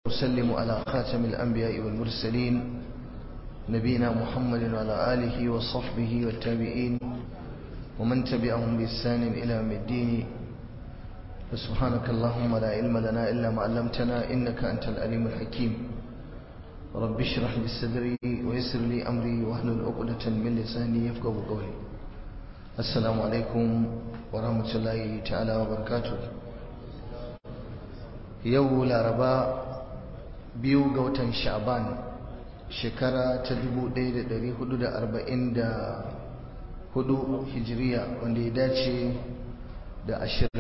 وسلم على خاتم الأنبياء والمرسلين نبينا محمد وعلى آله وصحبه والتابعين ومن تبعهم بإحسان إلى يوم الدين فسبحانك اللهم لا علم لنا إلا ما علمتنا إنك أنت العليم الحكيم رب اشرح لي صدري ويسر لي أمري واحلل عقدة من لساني يفقهوا قولي السلام عليكم ورحمة الله تعالى وبركاته yau laraba biyu ga watan sha'ban shekara ta 1444 hijiriya wanda ya dace da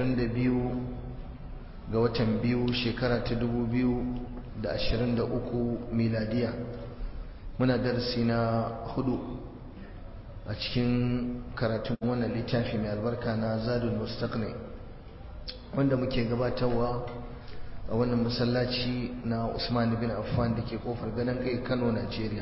22 ga watan biyu shekara ta 2023 miladiya muna darasi na hudu a cikin karatun wannan littafi mai albarka na zadul mustaqni wanda muke gabatarwa a wannan masallaci na Usman bin Affan da ke kofar ganin kai Kano Najeriya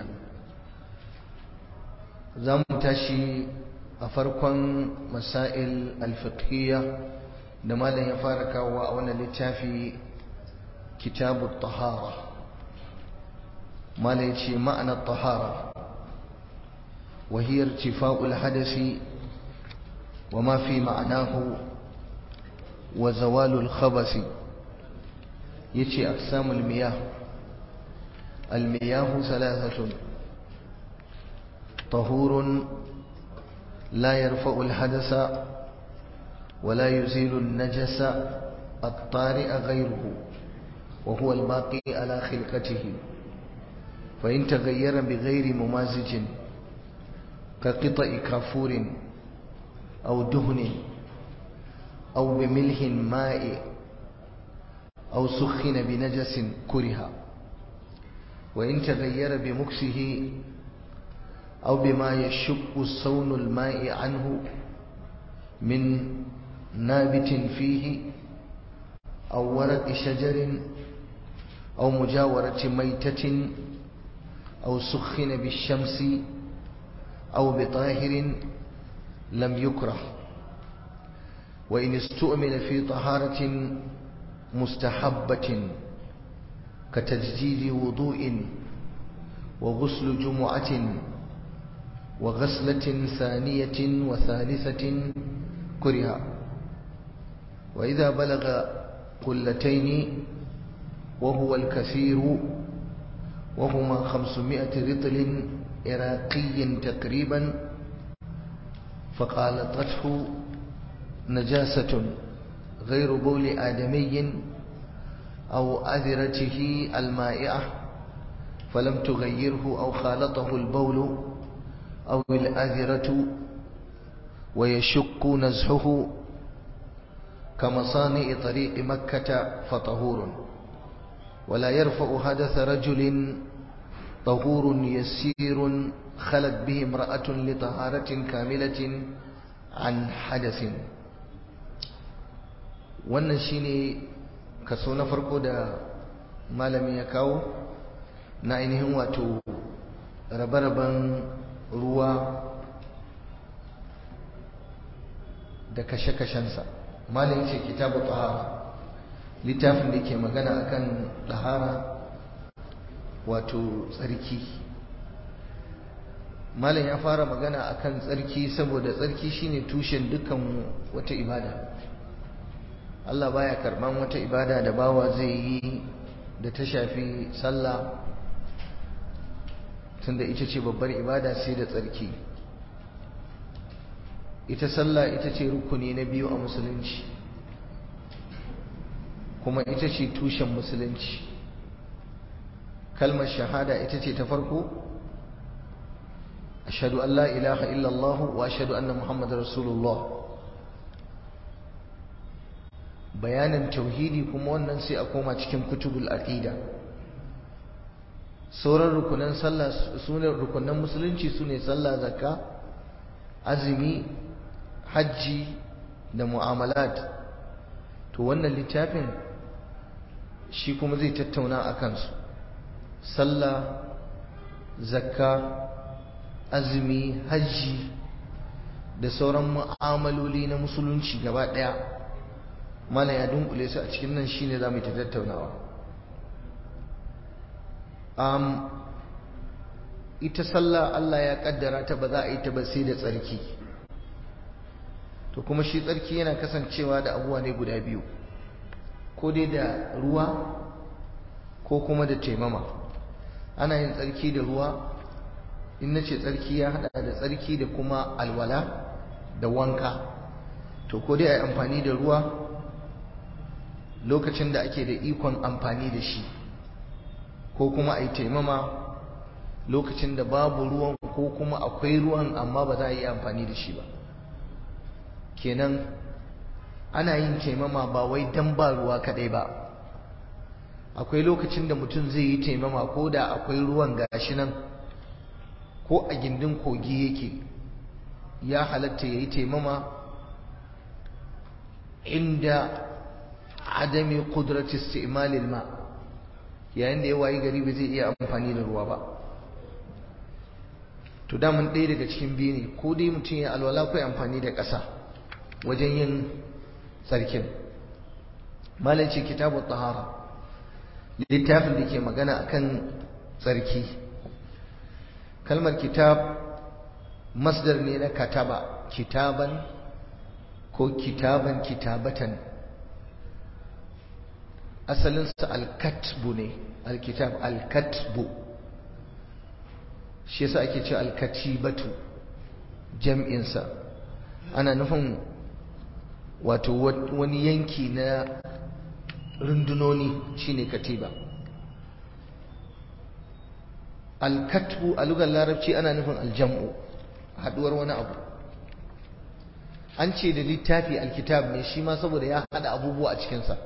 za mu tashi a farkon masail alfiqhiyya da malam ya fara kawo a wannan littafi kitabu tahara malam ya ce ma'anar tahara وهي ارتفاع الحدث وما في معناه وزوال الخبث يتي أقسام المياه المياه ثلاثة طهور لا يرفع الحدث ولا يزيل النجس الطارئ غيره وهو الباقي على خلقته فإن تغير بغير ممازج كقطع كافور أو دهن أو بملح ماء أو سخن بنجس كره وإن تغير بمكسه أو بما يشق صون الماء عنه من نابت فيه أو ورق شجر أو مجاورة ميتة أو سخن بالشمس أو بطاهر لم يكره وإن استؤمن في طهارة مستحبة كتجديد وضوء وغسل جمعة وغسلة ثانية وثالثة كره وإذا بلغ قلتين وهو الكثير وهما خمسمائة رطل عراقي تقريبا فقالته نجاسة غير بول آدمي أو أذرته المائعة فلم تغيره أو خالطه البول أو الأذرة ويشق نزحه كمصانع طريق مكة فطهور ولا يرفع حدث رجل طهور يسير خلت به امرأة لطهارة كاملة عن حدث wannan shine kaso na farko da malami ya kawo na ainihin wato rabe-raben ruwa da kashe-kashensa malami ce kitabu tahara littafin da ke magana akan tahara wato tsarki malam ya fara magana akan tsarki saboda tsarki shine tushen dukkan wata ibada Allah baya karban wata ibada da bawa zai yi da ta shafi sallah tunda ita ce babbar ibada sai da tsarki ita sallah ita ce rukuni na biyu a musulunci kuma ita ce tushen musulunci kalmar shahada ita ce ta farko ashhadu an la ilaha illallah wa ashhadu anna muhammadar rasulullah bayanin tauhidi kuma wannan sai a koma cikin kutubul aqida sauran rukunan sallah sune rukunan musulunci sune sallah zakka azumi hajji da mu'amalat to wannan littafin shi kuma zai tattauna a kansu sallah zakka azumi hajji da sauran mu'amaloli na musulunci gaba daya mana ya dunkule su a cikin nan shine zamu ta tattaunawa um, ita sallah Allah ya kaddara ta ba za a yi ta ba sai da tsarki to kuma shi tsarki yana kasancewa da abuwa ne guda biyu ko dai da ruwa ko kuma da taimama ana yin tsarki da ruwa in na ce tsarki ya hada da tsarki da kuma alwala da wanka to ko dai a yi amfani da ruwa lokacin da ake da ikon amfani da shi ko kuma a yi taimama lokacin da babu ruwan ko kuma akwai ruwan amma ba za a yi amfani da shi ba kenan ana yin taimama ba wai dan ba ruwa kadai ba akwai lokacin da mutum zai yi taimama ko da akwai ruwan gashi nan ko a gindin kogi yake ya halatta ya yi taimama inda adami kudratis isti'malil ma yayin da ya wayi gari ba zai iya amfani da ruwa ba to daman ɗaya daga cikin biyu ne ko dai mutum ya alwala ko amfani da ƙasa wajen yin tsarkin malam ce kitabu tahara littafin da ke magana akan tsarki kalmar kitab masdar ne na kataba kitaban ko kitaban kitabatan asalinsa alkatbu ne alkitab alkatbu shi yasa ake ce alkatibatu jam'insa ana nufin wato wani yanki na rundunoni shine katiba alkatbu a lugar larabci ana nufin aljam'u haduwar wani abu an ce da littafi alkitab ne shi ma saboda ya hada abubuwa a cikinsa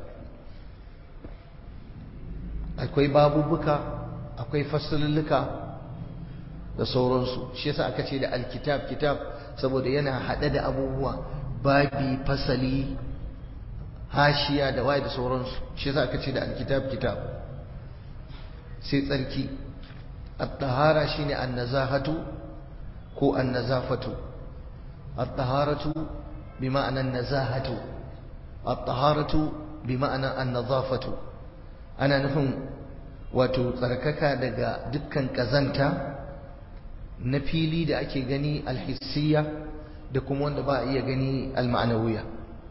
akwai babubuka akwai fasalulluka da sauransu shi yasa aka ce da alkitab kitab saboda yana hade da abubuwa babi fasali hashiya da waye da sauransu shi yasa aka ce da alkitab kitab sai tsarki at-tahara shine an-nazahatu ko an-nazafatu at-taharatu bima'ana an-nazahatu at-taharatu bima'ana an-nazafatu ana nufin wato tsarkaka daga dukkan kazanta na fili da ake gani alhissiya da kuma wanda ba a iya gani alma'anawiya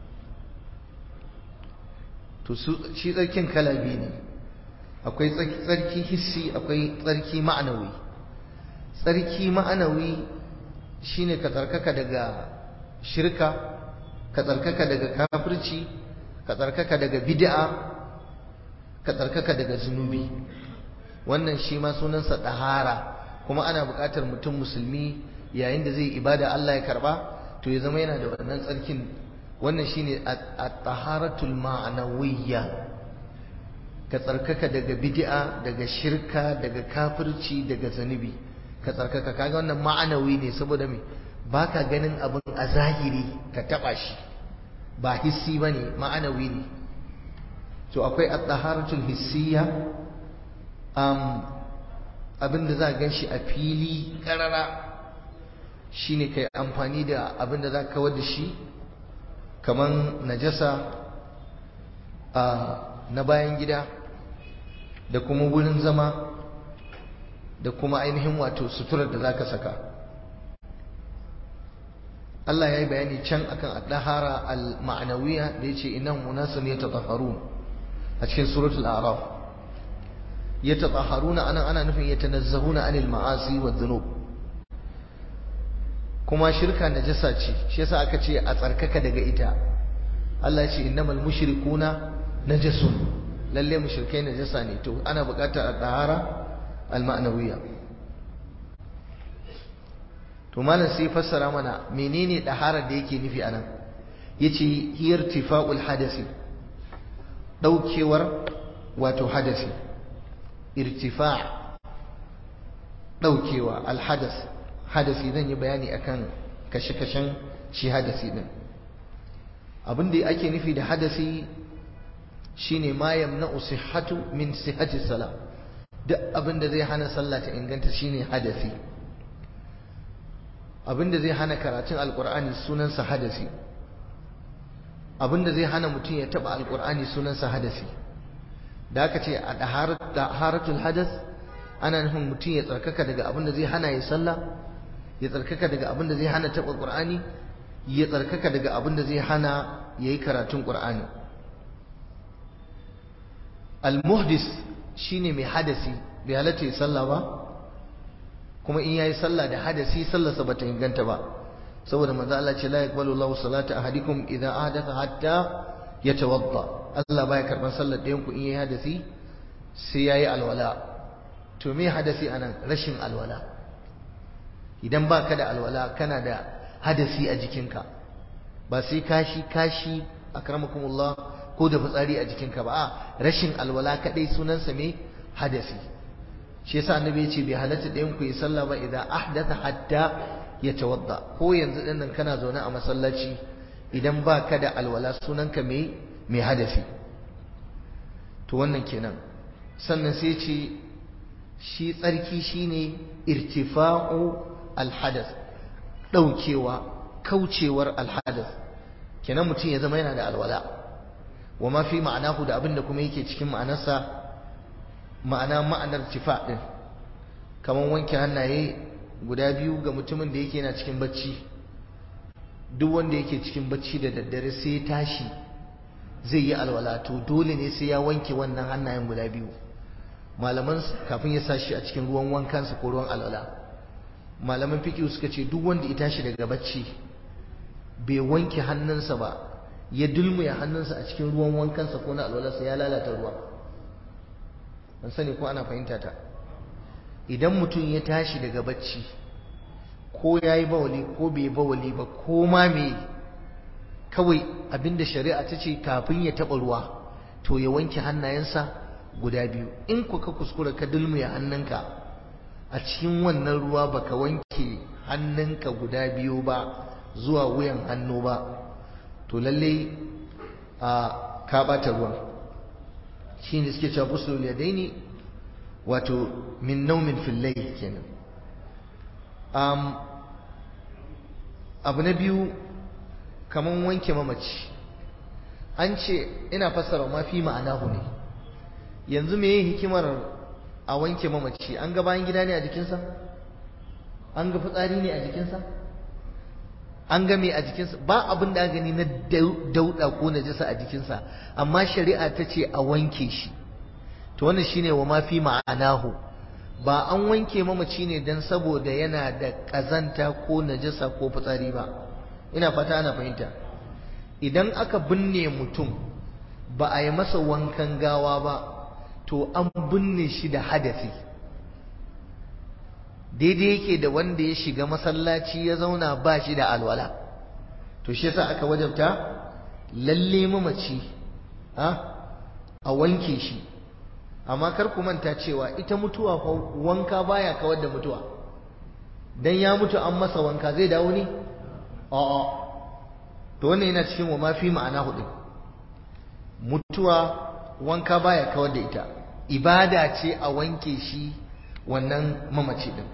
to shi tsarkin kala biyu ne akwai tsarki hissi akwai tsarki ma'anawi tsarki ma'anawi shine ka tsarkaka daga shirka ka tsarkaka daga kafirci ka tsarkaka daga bid'a ka tsarkaka daga zunubi wannan shi ma sunansa ɗahara kuma ana buƙatar mutum musulmi yayin da zai ibada Allah ya karba to ya zama yana da wannan tsarkin wannan shine at-taharatul ma'nawiyya ka tsarkaka daga bid'a daga shirka daga kafirci daga zanubi ka tsarkaka kaga wannan ma'anawi ne saboda me baka ganin abin a zahiri ka taba shi ba hissi bane ma'anawi ne to akwai at-taharatul hissiyya um abinda za gan shi a fili karara shine kai amfani da abinda za ka kawar da shi kaman najasa a na bayan gida da kuma wurin zama da kuma ainihin wato suturar da za ka saka Allah ya yi bayani can akan al-dahara al-ma'anawiya da ya ce inan munasun ya tatahharun a cikin suratul a'raf ya tatahharuna anan ana nufin ya tanazzahuna anil ma'asi wa dhunub kuma shirka najasa ce shi yasa aka ce a tsarkaka daga ita Allah ya ce innamal mushrikuna najasun lalle mushrikai najasa ne to ana buƙatar al-dahara al-ma'nawiyya to malam sai fassara mana menene daharar da yake nufi anan yace irtifa'ul hadasi daukewar wato hadasi irtifa' daukewa al-hadas hadasi zan yi bayani akan kashe-kashen shi hadasi din abin da ake nufi da hadasi shine ma yamna'u sihhatu min sihhati salah duk abin da zai hana sallah ta inganta shine hadasi abin da zai hana karatun alqur'ani sunansa hadasi abin da zai hana mutum ya taba alqur'ani sunansa hadasi da aka ce a daharatul hadas ana nufin mutum ya tsarkaka daga abin da zai hana ya sallah ya tsarkaka daga abin da zai hana taɓa ƙur'ani ya tsarkaka daga abin da zai hana ya yi karatun ƙur'ani al-muhdis shine mai hadasi bai halatta ya sallah ba kuma in yayi sallah da hadasi sallarsa bata inganta ba saboda manzo Allah ce la yaqbalu Allahu salata ahadikum idza ahdatha hatta yatawadda Allah baya karban sallar ɗayan ku in yayi hadasi sai yayi alwala to me hadasi anan rashin alwala idan baka da alwala kana da hadasi a jikinka ba sai kashi kashi akramakumullah ko da fitsari a jikinka ba a rashin alwala kadai sunansa me hadasi shi yasa annabi ya ce bai halatta ɗayan ku yi sallah ba idan ahdatha hatta ya tawadda ko yanzu din nan kana zaune a masallaci idan ba ka da alwala sunanka mai mai hadasi to wannan kenan sannan sai ce shi tsarki shine irtifa'u alhadas daukewa kaucewar alhadas kenan mutum ya zama yana da alwala wa ma fi ma'anahu da abin da kuma yake cikin ma'anarsa ma'ana ma'anar tifa din kamar wanke hannaye guda biyu ga mutumin da yake yana cikin bacci duk wanda yake cikin bacci da daddare sai ya tashi zai yi alwala to dole ne sai ya wanke wannan hannayen guda biyu malaman kafin ya sashi a cikin ruwan wankansa ko ruwan alwala malaman fiqh suka ce duk wanda ya tashi daga bacci bai wanke hannunsa ba ya dulmuya hannunsa a cikin ruwan wankansa ko na alwalarsa ya lalata ruwa ban sani ko ana fahimta ta idan mutum ya tashi daga bacci ko ya yi bawali ko bai bawali ba ko ma me kawai abinda shari'a ta ce kafin ya taɓa ruwa to ya wanke hannayensa guda biyu in ku ka kuskura ka dulmuya hannunka a cikin wannan ruwa baka wanke hannunka guda biyu ba zuwa wuyan hannu ba to lalle a ka ɓata ruwan shi ne suke cewa busul yadaini wato min naumin fillai kenan um, abu na biyu kaman wanke mamaci an ce ina fassara ma fi ma'anahu ne yanzu me hikimar a wanke mamaci an ga bayan gida ne a jikinsa an ga fitsari ne a jikinsa an ga me a jikinsa ba abin da gani na dauda ko najasa a jikinsa amma shari'a ta ce a wanke shi to wannan shine wa ma fi ma'anahu ba an wanke mamaci ne dan saboda yana da kazanta ko najasa ko fitsari ba ina fata ana fahimta idan aka binne mutum ba a yi masa wankan gawa ba to an binne shi da hadasi daidai yake da wanda ya shiga masallaci ya zauna ba shi da alwala to shi yasa aka wajabta lalle mamaci a wanke shi amma kar ku manta cewa ita mutuwa fa wanka baya kawar da mutuwa dan ya mutu an masa wanka zai dawo ne a'a to wannan yana cikin wa mafi ma'ana hudu mutuwa wanka baya kawar da ita ibada ce a wanke shi wannan mamaci din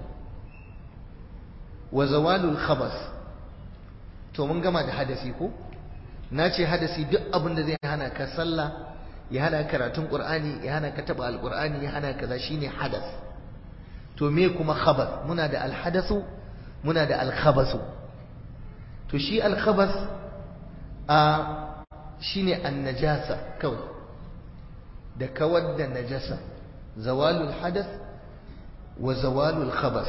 wa zawalul khabas to mun gama da hadasi ko na ce hadasi duk abin da zai hana ka sallah ya hana karatun qur'ani ya hana ka taba alqur'ani ya hana kaza shine hadas to me kuma khabar muna da alhadasu muna da alkhabasu to shi alkhabas a shine annajasa kawai da kawar da najasa zawalul hadath wa zawalul khabas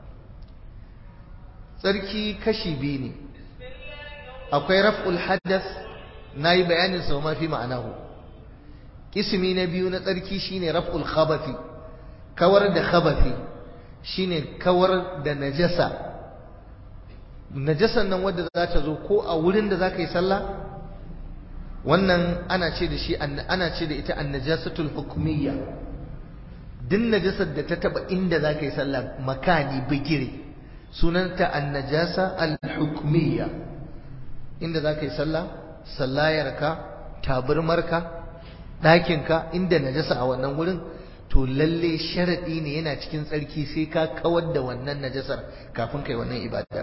tsarki kashi biyu ne akwai raf'ul hadath nayi bayanin sa ma fi ma'anahu kismi na biyu na tsarki shine raf'ul khabathi kawar da khabathi shine kawar da najasa najasan nan wadda za ta zo ko a wurin da za ka yi sallah wannan ana ce da shi ana ce da ita annajasatul hukmiyya din najasar da ta taba inda za ka yi sallah makani bigire sunanta annajasa al-hukmiyya inda za ka yi sallah sallayarka taburmarka ɗakinka inda najasa a wannan wurin to lalle sharaɗi ne yana cikin tsarki sai ka kawar da wannan najasar kafin kai wannan ibada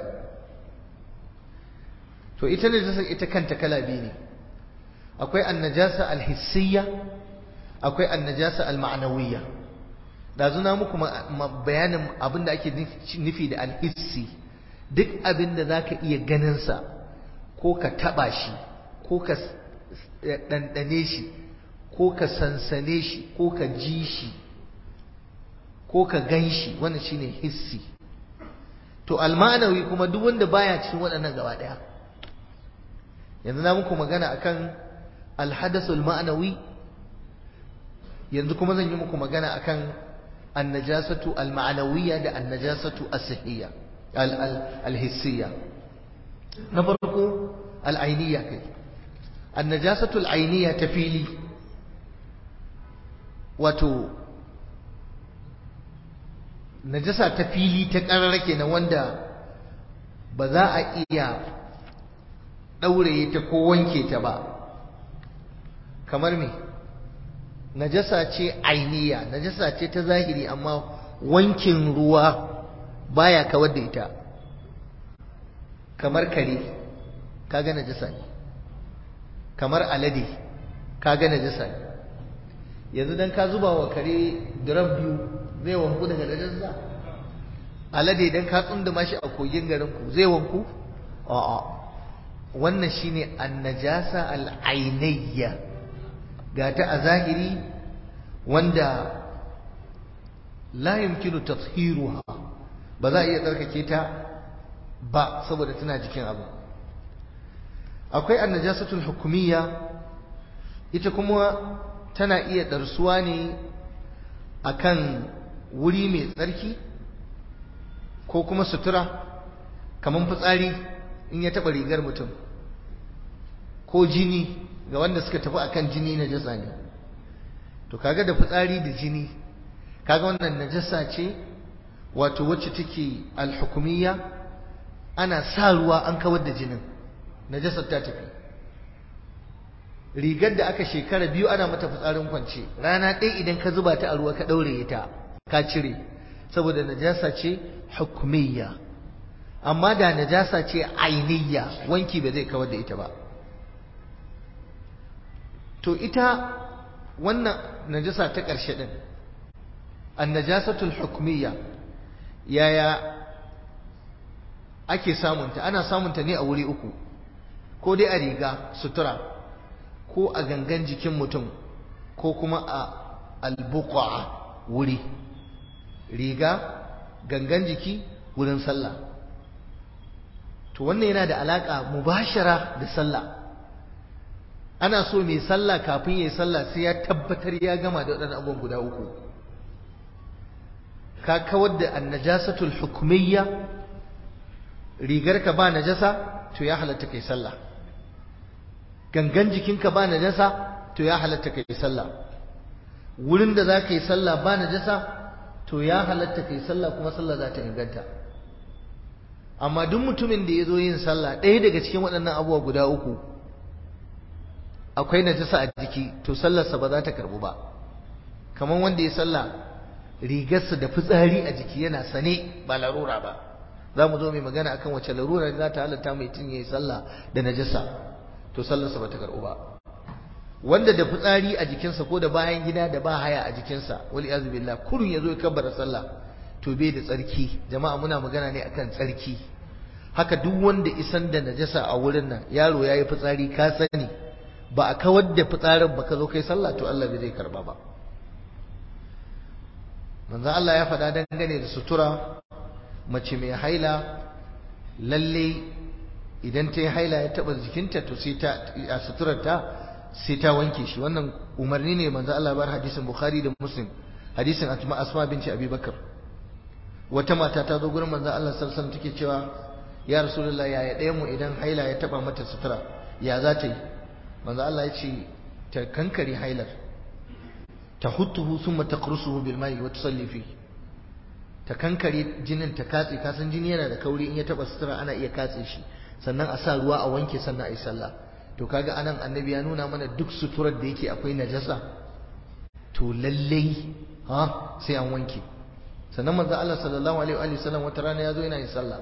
to ita najasar ita kanta kala biyu ne akwai annajasa alhissiyya akwai annajasa alma'nawiyya dazu na muku bayanin abin da ake nufi da alhissi duk abin da za ka iya ganinsa ko ka taɓa shi ko ka ɗanɗane shi ko ka sansane shi ko ka ji shi ko ka gan shi wannan shine hissi to almanawi kuma duk wanda baya cikin waɗannan gaba ɗaya yanzu na muku magana akan alhadasul ma'anawi yanzu kuma zan yi muku magana akan annajasatu alma'anawiyya da annajasatu as-sihiyya al-hissiyya na farko al-ainiyya kai annajasatu al-ainiyya ta fili wato najasa ta fili ta ƙararra kenan wanda ba za a iya ɗauraye ta ko wanke ta ba kamar me najasa ce ainiya najasa ce ta zahiri amma wankin ruwa baya kawar da ita kamar kare kaga najasa ne kamar alade kaga najasa ne yanzu dan ka zuba wa kare drum biyu zai wanku daga najasa alade dan ka tsunduma shi a kogin garin ku zai wanku a'a wannan shine annajasa al'ainayya ga ta a zahiri wanda la yumkinu tathiruha ba za a iya tsarkake ta ba saboda tana jikin abu akwai annajasatul hukumiyya ita kuma tana iya darsuwa ne akan wuri mai tsarki ko kuma sutura kamar fitsari in ya taɓa rigar mutum ko jini ga wanda suka tafi akan jini najasa ne to kaga da fitsari da jini kaga wannan najasa ce wato wacce take alhukumiyya ana sa ruwa an kawar da jinin najasar ta tafi rigar da aka shekara biyu ana mata fitsarin kwance rana ɗaya idan ka zuba ta a ruwa ka ɗaure ta ka cire saboda najasa ce hukumiyya amma da najasa ce ainiyya wanki ba zai kawar da ita ba to ita wannan najasa ta ƙarshe ɗin annajasatul hukmiyya yaya ake samunta ana samunta ne a wuri uku ko dai a riga sutura ko a gangan jikin mutum ko kuma a albuqa wuri riga gangan jiki wurin sallah to wannan yana da alaka mubashara da sallah ana so mai sallah kafin yayi sallah sai ya tabbatar ya gama da waɗannan abubuwan guda uku ka kawar da annajasatul hukmiyya rigarka ba najasa to ya halatta kai sallah gangan jikinka ba najasa to ya halatta kai sallah wurin da za ka yi sallah ba najasa to ya halatta kai sallah kuma sallah za ta inganta amma duk mutumin da ya zo yin sallah ɗaya daga cikin waɗannan abubuwa guda uku akwai najasa a jiki to sallarsa ba za ta karbu ba kamar wanda ya sallah rigarsa da fitsari a jiki yana sane ba larura ba za mu zo mai magana akan wace larura za ta halatta mai tun ya yi sallah da najasa to sallarsa ba ta karbu ba wanda da fitsari a jikinsa ko da bayan gida da ba haya a jikinsa wali azu billah kurun ya zo ya kabbara sallah to bai da tsarki jama'a muna magana ne akan tsarki haka duk wanda isan da najasa a wurin nan yaro yayi fitsari ka sani ba a kawar da fitsarin ba ka zo kai sallah to Allah bai zai karba ba manzo Allah ya faɗa dangane da sutura mace mai haila lalle idan ta yi haila ya taɓa jikinta to sai ta a suturarta sai ta wanke shi wannan umarni ne manzo Allah bar hadisin Bukhari da Muslim hadisin Asma binti Abi Bakar wata mata ta zo gurin manzo Allah sallallahu alaihi wasallam take cewa ya Rasulullah ya ɗaya mu idan haila ya taɓa mata sutura ya za ta yi manzo Allah ya ce ta kankare hailar ta hutuhu thumma taqrusuhu bil ma'i wa tusalli fi ta kankare jinin ta katse kasan jini yana da kauri in ya taba sutura ana iya katse shi sannan a sa ruwa a wanke sannan a yi sallah to kaga anan annabi ya nuna mana duk suturar da yake akwai najasa to lallai ha sai an wanke sannan manzo Allah sallallahu alaihi wa sallam wata rana ya zo yana yin sallah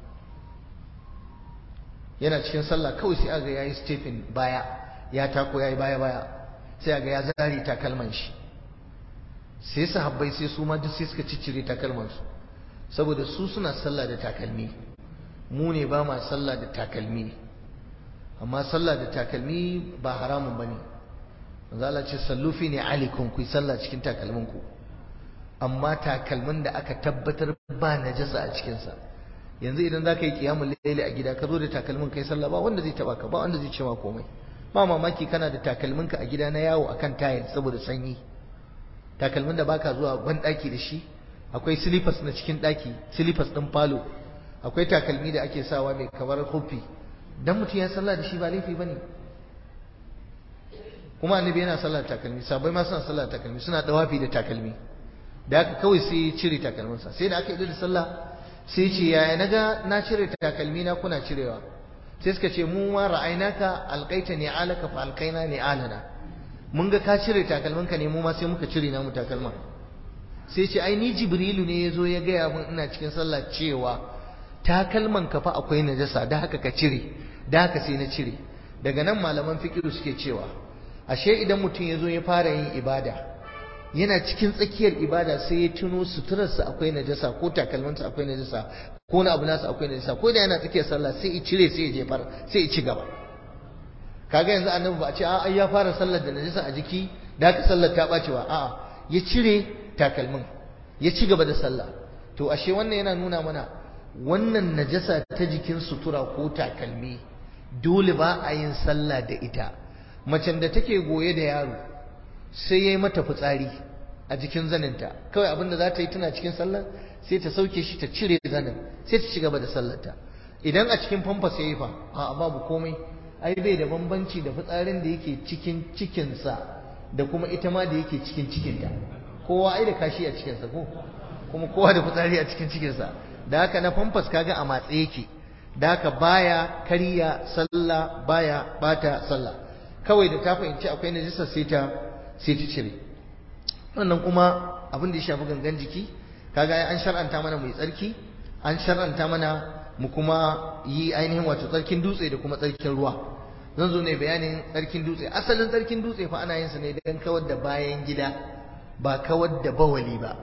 yana cikin sallah kawai sai aga yayi stephen baya ya tako yayi baya baya sai aga ya zari takalman shi sai sahabbai sai su ma duk sai suka ciccire takalmansu saboda su suna sallah da takalmi mu ne ba ma sallah da takalmi amma sallah da takalmi ba haramun bane manzo Allah ce sallu fi ne alikum ku sallah cikin takalmin ku amma takalmin da aka tabbatar ba najasa a cikin sa yanzu idan zaka yi qiyamul layli a gida ka zo da takalmin kai sallah ba wanda zai taba ka ba wanda zai ce ma komai ba mamaki kana da takalmin ka a gida na yawo akan tayil saboda sanyi takalmin da baka zuwa ban daki da shi akwai slippers na cikin daki slippers din falo akwai takalmi da ake sawa mai kamar kofi dan mutum ya sallah da shi ba laifi bane kuma annabi yana sallah da takalmi sabai ma suna sallah da takalmi suna dawafi da takalmi da haka kawai sai ya cire takalminsa sai da aka yi da sallah sai ce yaya naga na cire takalmi na kuna cirewa sai suka ce mu ma ra'ainaka alqaita ni alaka fa alqaina ni alana mun ga ka cire takalminka ne mu ma sai muka cire namu takalman sai ce ai ni jibrilu ne yazo ya gaya mun ina cikin sallah cewa takalman ka fa akwai najasa da haka ka cire da haka sai na cire daga nan malaman fikiru suke cewa ashe idan mutum yazo ya fara yin ibada yana cikin tsakiyar ibada sai ya tuno suturarsa akwai najasa ko takalmansa akwai najasa ko na abu nasa akwai najasa ko da yana tsakiyar sallah sai ya cire sai ya jefar sai ya ci gaba kaga yanzu annabi ba a ce a'a ya fara sallar da najasa a jiki da haka sallar ta bacewa a'a ya cire takalmin ya ci gaba da sallah to ashe wannan yana nuna mana wannan najasa ta jikin sutura ko takalmi dole ba a yin sallah da ita macen da take goye da yaro sai ya yi mata fitsari a jikin zaninta kawai abin da za ta yi tana cikin sallar sai ta sauke shi ta cire zanin sai ta ci gaba da sallarta idan a cikin famfas ya yi fa a babu komai ai bai da bambanci da fitsarin da yake cikin cikinsa da kuma ita ma da yake cikin cikinta kowa ai da kashi a cikinsa ko kuma kowa da fitsari a cikin cikinsa da haka na famfas kaga a matse yake da haka baya kariya sallah baya bata sallah kawai da ta fahimci akwai najisa sai ta sai ta cire wannan kuma abin da ya shafi gangan jiki kaga an shar'anta mana mai tsarki an shar'anta mana mu kuma yi ainihin wato tsarkin dutse da kuma tsarkin ruwa zan zo ne bayanin tsarkin dutse asalin tsarkin dutse fa ana yin sa ne don kawar da bayan gida ba kawar da bawali ba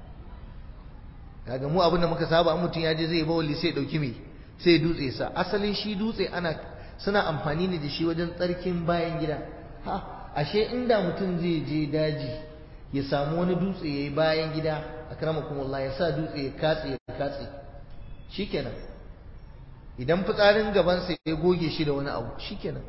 kaga mu abin da muka saba an mutum ya je zai bawali sai dauki me sai dutse sa asalin shi dutse ana suna amfani ne da shi wajen tsarkin bayan gida ha ashe inda mutum zai je daji ya samu wani dutse yayi bayan gida akramakumullah ya sa dutse ya katse ya katse shikenan idan fitsarin gabansa ya goge shi da wani abu shikenan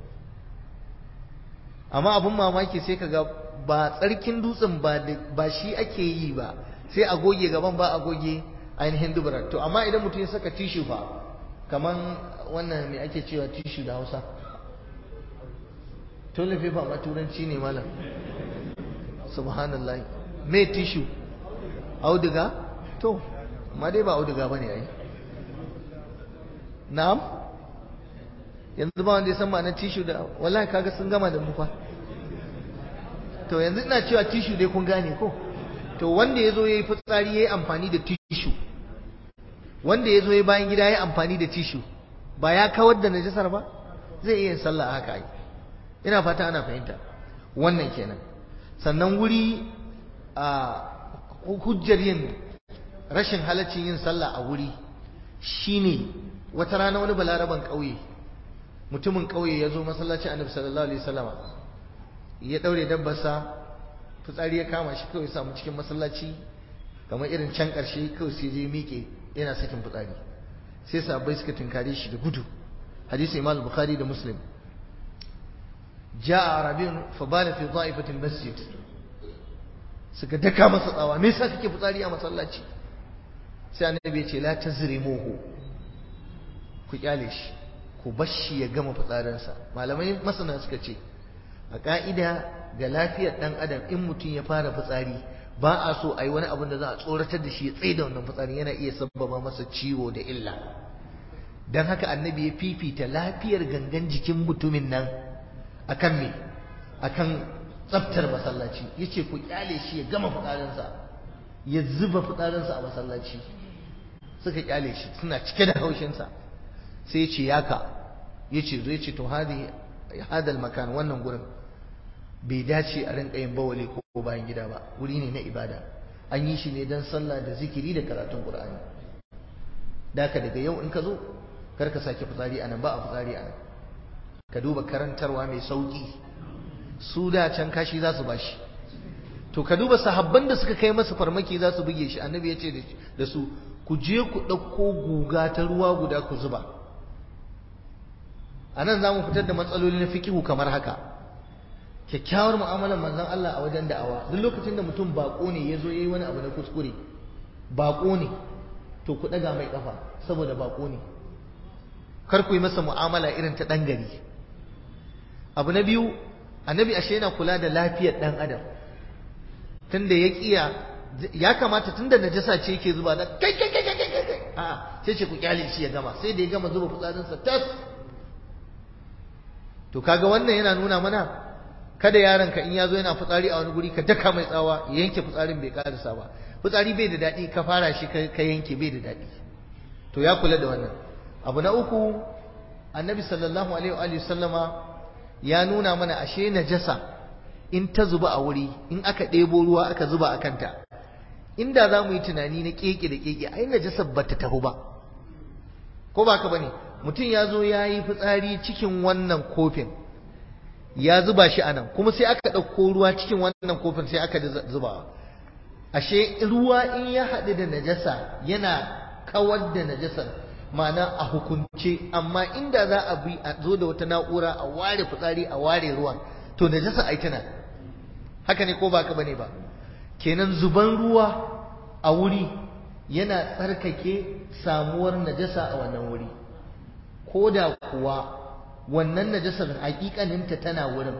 amma abun mamaki sai kaga ba tsarkin dutsen ba ba shi ake yi ba sai a goge gaban ba a goge ainihin dubarar to amma idan mutum ya saka tishu fa kaman wannan me ake cewa tishu da Hausa toilet paper ma turanci ne malam subhanallah me tishu auduga to amma dai ba auduga bane ai na'am yanzu ba wanda ya san ma'anar tishu da wallahi kaga sun gama da mu fa to yanzu ina cewa tishu dai kun gane ko to wanda yazo yayi fitsari yayi amfani da tishu wanda yazo yayi bayan gida yayi amfani da tishu ba ya kawar da najasar ba zai iya sallah haka ai ina fata ana fahimta wannan kenan sannan wuri a hujjar yin rashin halaccin yin sallah a wuri shine wata rana wani balaraban ƙauye mutumin ƙauye ya zo masallacin annabi sallallahu alaihi wasallama ya daure dabbarsa fitsari ya kama shi kawai samu cikin masallaci kamar irin can ƙarshe kawai sai je miƙe yana sakin fitsari sai sahabbai suka tunkare shi da gudu hadisi imam bukhari da muslim ja'a arabiyun fa bala fi dha'ifatil masjid suka daka masa tsawa me yasa kake fitsari a masallaci sai annabi ya ce la tazrimuhu ku kyale shi ku bashi ya gama fitsarinsa malamai masana suka ce a ka'ida ga lafiyar dan adam in mutum ya fara fitsari ba a so a yi wani abin da za a tsoratar da shi ya tsaye da wannan fitsarin yana iya sabbaba masa ciwo da illa don haka annabi ya fifita lafiyar gangan jikin mutumin nan akan me akan tsaftar masallaci yace ku kyale shi ya gama fitsarinsa ya zuba fitsarinsa a masallaci suka kyale shi suna cike da haushinsa sai ce yaka ya ce zo ya ce to hadal makan wannan gurin bai dace a rinka yin bawali ko ko bayan gida ba wuri ne na ibada an yi shi ne don sallah da zikiri da karatun qur'ani daka daga yau in ka zo kar ka sake fitsari anan ba a fitsari anan ka duba karantarwa mai sauki su da can kashi za su bashi to ka duba sahabban da suka kai masa farmaki za su buge shi annabi ya ce da su ku je ku ɗauko guga ta ruwa guda ku zuba a nan za mu fitar da matsaloli na fikihu kamar haka kyakkyawar mu'amalar manzon Allah a wajen da'awa duk lokacin da mutum bako ne ya zo ya yi wani abu na kuskure bako ne to ku ɗaga mai ƙafa saboda bako ne kar ku yi masa mu'amala irin ta ɗan gari abu na biyu annabi ashe yana kula da lafiyar ɗan adam tunda ya kiya ya kamata tunda najasa ce yake zuba da kai kai kai kai kai kai a sai ce ku kyale shi ya gama sai da ya gama zuba fitsarinsa tas to kaga wannan yana nuna mana kada yaron ka in ya zo yana fitsari a wani guri ka daka mai tsawa ya yanke fitsarin bai karasa ba fitsari bai da daɗi ka fara shi ka yanke bai da daɗi to ya kula da wannan abu na uku annabi sallallahu alaihi wa sallama ya nuna mana ashe najasa in ta zuba a wuri in aka ɗebo ruwa aka zuba a kanta inda za mu yi tunani na keke da keke ai najasa ba ta taho ba ko ba ka bane mutum ya zo ya yi fitsari cikin wannan kofin ya zuba shi a nan kuma sai aka ɗauko ruwa cikin wannan kofin sai aka zuba ashe ruwa in ya haɗu da najasa yana kawar da najasar ma'ana a hukunce amma inda za a bi a zo da wata na'ura a ware fitsari a ware ruwan to najasa ai tana haka ne ko ba ka bane ba kenan zuban ruwa a wuri yana tsarkake samuwar najasa a wannan wuri ko da kuwa wannan najasar hakikaninta tana wurin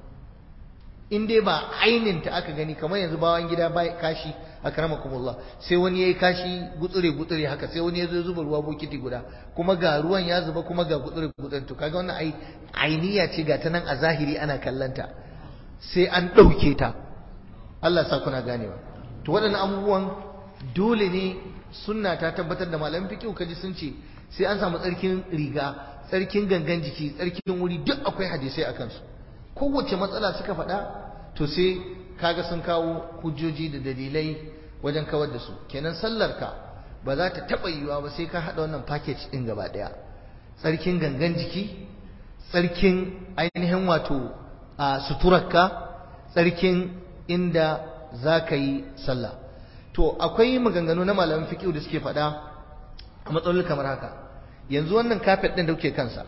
in dai ba aininta aka gani kamar yanzu bawan gida ba kashi a karamakumullah sai wani ya yi kashi gutsure gutsure haka sai wani ya zo zuba ruwa bokiti guda kuma ga ruwan ya zuba kuma ga gutsure gutsure to kaga wannan ai ainiya ce ga ta nan a zahiri ana kallanta sai an ɗauke ta Allah sa kuna ganewa to waɗannan abubuwan dole ne sunna ta tabbatar da malamin fiqh kaji sun ce sai an samu tsarkin riga tsarkin gangan jiki tsarkin wuri duk akwai hadisai akan su kowace matsala suka faɗa to sai kaga sun kawo hujjoji da dalilai wajen kawar da su kenan sallarka ba za ta taɓa yiwuwa ba sai ka haɗa wannan package ɗin gaba ɗaya tsarkin gangan jiki tsarkin ainihin wato a suturarka tsarkin inda za ka yi sallah to akwai maganganu na malamin fiƙiu da suke faɗa a matsaloli kamar haka yanzu wannan kafet ɗin da kuke kansa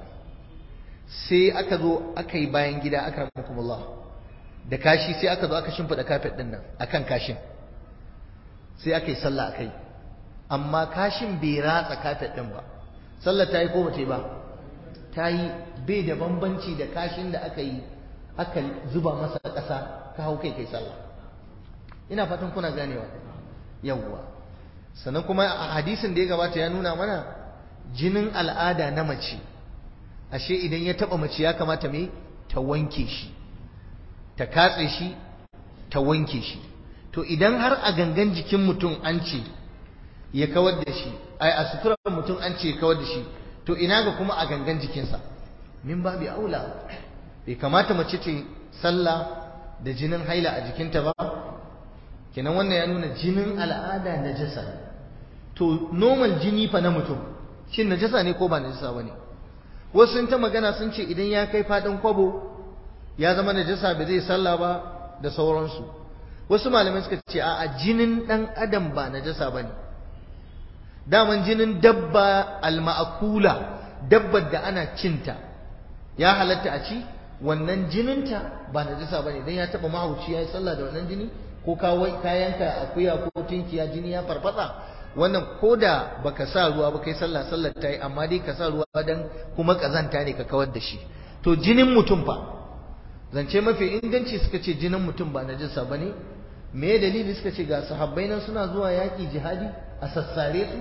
sai aka zo aka yi bayan gida aka rahmakumullah da kashi sai aka zo aka shimfiɗa kafet ɗin nan akan kashin sai aka yi sallah akai amma kashin bai ratsa kafet ɗin ba sallah ta yi ko bata yi ba ta yi bai da bambanci da kashin da aka yi aka zuba masa ƙasa ka hau kai kai sallah ina fatan kuna ganewa yawwa sannan kuma a hadisin da ya gabata ya nuna mana jinin al'ada na mace ashe idan ya taba mace ya kamata me ta wanke shi ta katse shi ta wanke shi to idan har a gangan jikin mutum an ce ya kawar da shi ai a suturar mutum an ce ya kawar da shi to ina ga kuma a gangan jikinsa min babi aula bai kamata mace ce sallah da jinin haila a jikinta ba kenan wannan ya nuna jinin al'ada najasa to normal jini fa na mutum shin najasa ne ko ba najasa bane wasu sun ta magana sun ce idan ya kai fadin kwabo ya zama najasa ba zai sallah ba da sauransu wasu malamai suka ce a jinin dan adam ba najasa bane daman jinin dabba alma'akula dabbar da ana cinta ya halatta a ci wannan jininta ba najasa bane dan ya taba mahauci ya yi sallah da wannan jini ko ka yanka akuya ko tinkiya jini ya farfasa wannan koda baka sa ruwa ba kai sallah sallar ta yi amma dai ka sa ruwa dan kuma kazanta ne ka kawar da shi to jinin mutum fa zance mafi inganci suka ce jinin mutum ba najasa bane me dalili suka ce ga sahabbai nan suna zuwa yaƙi jihadi a sassare su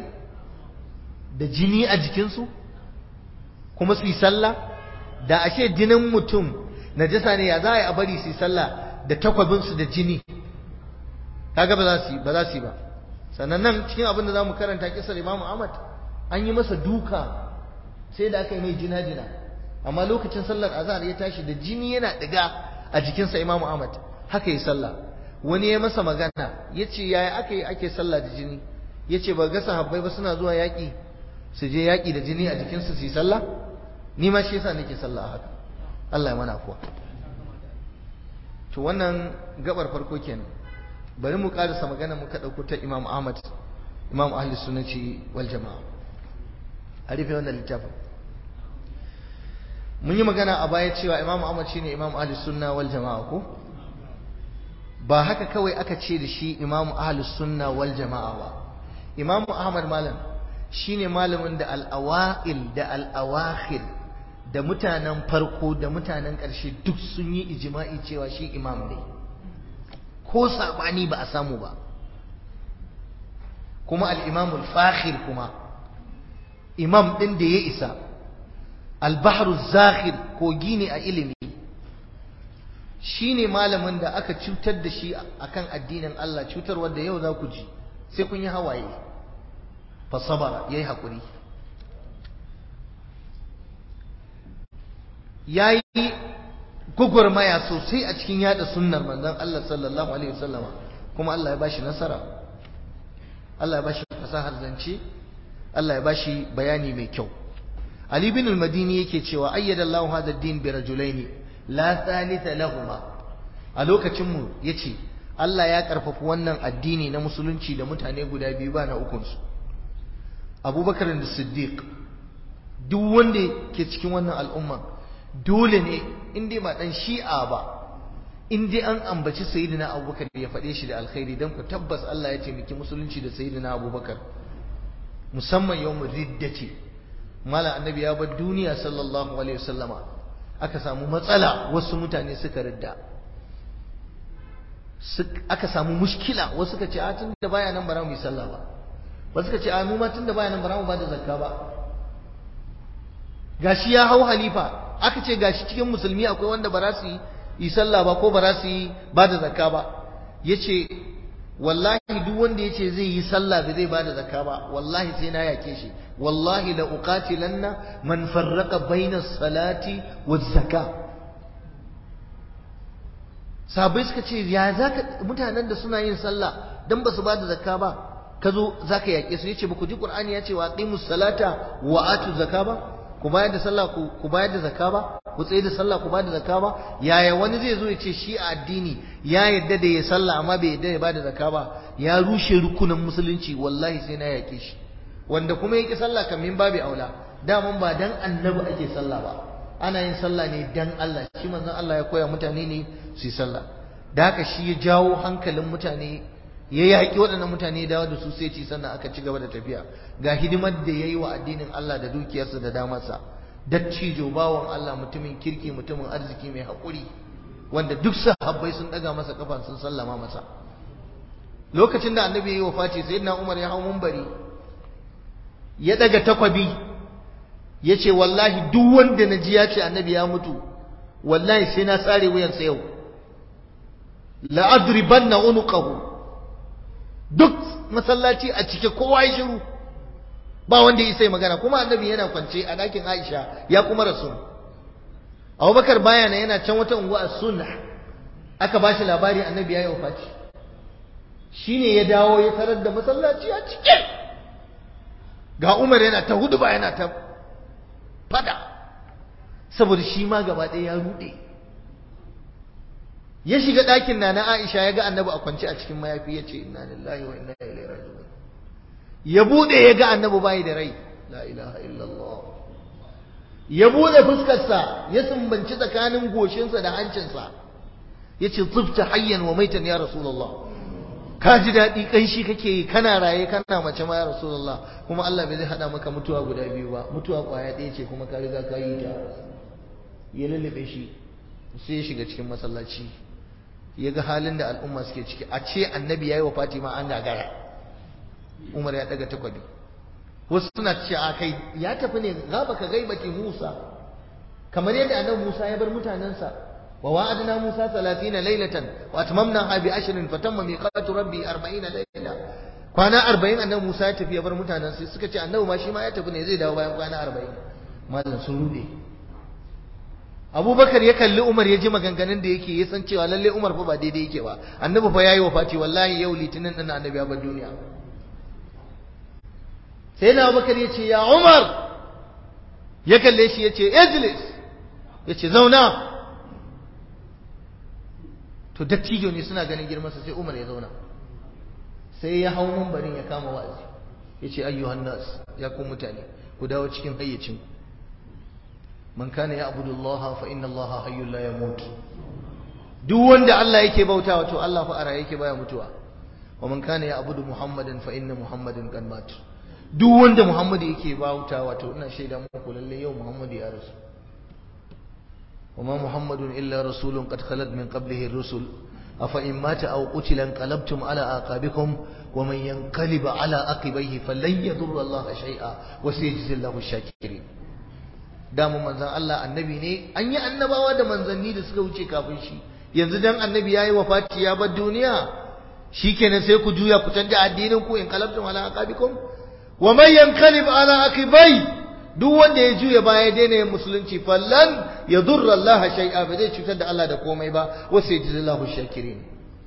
da jini a jikinsu kuma su yi sallah da ashe jinin mutum najasa ne ya za a yi a bari su yi sallah da takwabinsu da jini kaga ba za su yi ba za su yi ba sannan nan cikin abin da za mu karanta kisar imamu ahmad an yi masa duka sai da aka yi mai jina-jina amma lokacin sallar azhar ya tashi da jini yana diga a jikinsa imamu ahmad haka yi sallah wani ya masa magana ya ce yaya aka yi ake sallah da jini ya ce ba ga sahabbai ba suna zuwa yaƙi su je yaƙi da jini a jikinsu su yi sallah ni ma shi yasa nake sallah a haka Allah ya mana afuwa to wannan gabar farko kenan bari mu karasa magana muka dauko ta Imam Ahmad Imam Ahli Sunnati wal Jama'a a rufe wannan littafin mun yi magana a baya cewa Imam Ahmad shine Imam Ahli Sunna wal Jama'a ko ba haka kawai aka ce da shi Imam Ahli Sunna wal Jama'a ba Imam Ahmad malam shine malamin da al-awail da al-awakhir da mutanen farko da mutanen ƙarshe duk sun yi ijima'i cewa shi imam ne ko saɓani ba a samu ba kuma al'imamul fakhir kuma imam ɗin da ya isa albahru zakhir kogi ne a ilimi shi ne malamin da aka cutar da shi akan addinin Allah cutar wadda yau za ku ji sai kun yi hawaye fasabara ya yi haƙuri ya yi gwagwarmaya sosai a cikin yada sunnar manzon Allah sallallahu alaihi wasallama kuma Allah ya bashi nasara Allah ya bashi fasahar zance Allah ya bashi bayani mai kyau Ali bin al-Madini yake cewa ayyada Allah hadha ad-din bi rajulaini la thalitha lahuma a lokacin mu yace Allah ya karfafa wannan addini na musulunci da mutane guda biyu ba na ukun su Abubakar da Siddiq duk wanda ke cikin wannan al'umma dole ne in dai ba dan shi'a ba in dai an ambaci sayyidina abubakar ya faɗe shi da alkhairi dan ku tabbas Allah ya taimaki musulunci da sayyidina abubakar musamman yawmul riddati mala annabi ya bar duniya sallallahu alaihi wasallama aka samu matsala wasu mutane suka ridda aka samu mushkila wasu suka ce a tun da baya nan bara mu yi sallah ba wasu suka ce a mu ma tun da baya nan bara mu ba da zakka ba gashi ya hau halifa aka ce gashi cikin musulmi akwai wanda ba za su yi sallah ba ko ba za su yi ba da zakka ba yace wallahi duk wanda yace zai yi sallah ba zai ba da zakka ba wallahi sai na yake shi wallahi la uqatilanna man farraqa baina salati waz zakka sabai suka ce ya zaka mutanen da suna yin sallah dan ba su ba da zakka ba ka zo zaka yake su yace ba ku ji qur'ani yace wa aqimus salata wa atu zakka ba ku bayar da sallah ku bayar da zakka ba ku tsaye da sallah ku bayar da zakka ba yaya wani zai zo ya ce shi a addini ya yarda da ya sallah amma bai yarda ya bada zakka ba ya rushe rukunin musulunci wallahi sai na yake shi wanda kuma yake sallah kan min babu aula daman ba dan annabi ake sallah ba ana yin sallah ne dan Allah shi manzon Allah ya koya mutane ne su yi sallah da haka shi ya jawo hankalin mutane ya yaƙi waɗannan mutane dawo da su sai ci sannan aka ci gaba da tafiya ga hidimar da ya yi wa addinin Allah da dukiyarsa da damarsa dattijo bawan Allah mutumin kirki mutumin arziki mai haƙuri wanda duk sahabbai sun ɗaga masa kafa sun sallama masa lokacin da annabi ya yi wafati sayyidina Umar ya hau munbari ya ɗaga takwabi ya ce wallahi duk wanda na ji ya ce annabi ya mutu wallahi sai na tsare wuyansa yau la'adribanna unuqahu duk masallaci a cike kowa ya shiru ba wanda ya sai magana kuma annabi yana kwance a ɗakin Aisha ya kuma rasu Abubakar baya na yana can wata unguwa a sunna aka bashi labari annabi ya yi wafaci shine ya dawo ya tarar da masallaci a cike ga Umar yana ta hudu ba yana ta fada saboda shi ma gaba ɗaya ya rude ya shiga ɗakin na na Aisha ya ga annabi a kwance a cikin mayafi ya ce inna lillahi wa inna ilaihi raji'un ya bude ya ga annabi bai da rai la ilaha illallah ya bude fuskarsa ya sumbanci tsakanin goshinsa da hancinsa ya ce tsufta hayyan wa maitan ya rasulullah ka ji daɗi ƙanshi kake yi kana raye kana mace ma ya rasulullah kuma Allah bai zai haɗa maka mutuwa guda biyu ba mutuwa ƙwaya ɗaya ce kuma ka riga ka yi ta ya lullube shi sai ya shiga cikin masallaci ya ga halin da al'umma suke ciki a ce annabi ya yi wa fatima an gagara umar ya daga takwabi wasu suna ce a kai ya tafi ne gaba ka gaibati musa kamar yadda annabi musa ya bar mutanensa wa wa'adna musa 30 laylatan wa atmamna bi ashrin fatamma miqatu rabbi 40 layla kwana 40 annabi musa ya tafi ya bar mutanensa suka ce annabi ma shi ma ya tafi ne zai dawo bayan kwana 40 mallan sun rude abubakar ya kalli umar ya ji maganganun da yake ya san cewa lalle umar fa ba daidai yake ba annabi fa yayi wafati wallahi yau litinin din annabi ya bar duniya sai na abubakar ya ce ya umar ya kalle shi ya ce ejlis ya ce zauna to dattijo ne suna ganin girmansa sai umar ya zauna sai ya hau mambarin ya kama wa'azi ya ce ayyuhan nas ya ku mutane ku dawo cikin hayyacin man kana ya abudullah fa inna Allah hayyul la yamut duk wanda Allah yake bautawa to Allah fa ara yake baya mutuwa wa man kana ya abudu muhammadan fa inna muhammadan qad mat duk wanda muhammad yake bautawa to ina shaida muku lalle yau muhammad ya rasu وما محمد إلا رسول قد خلت من قبله الرسل أفإن مات أو قتل انقلبتم على آقابكم ومن ينقلب على عقبيه فلن يضر الله شيئا وسيجزي الله الشاكرين damu manzan Allah annabi ne an yi annabawa da manzanni da suka wuce kafin shi yanzu dan annabi yayi wafati ya bar duniya shikenan sai ku juya ku canja addinin ku in qalabtum ala aqabikum wa man yanqalib ala aqibai duk wanda ya juya baya daina yin musulunci fallan ya durra Allah shay'a ba zai cutar da Allah da komai ba wasu ya jizi Allah shakirin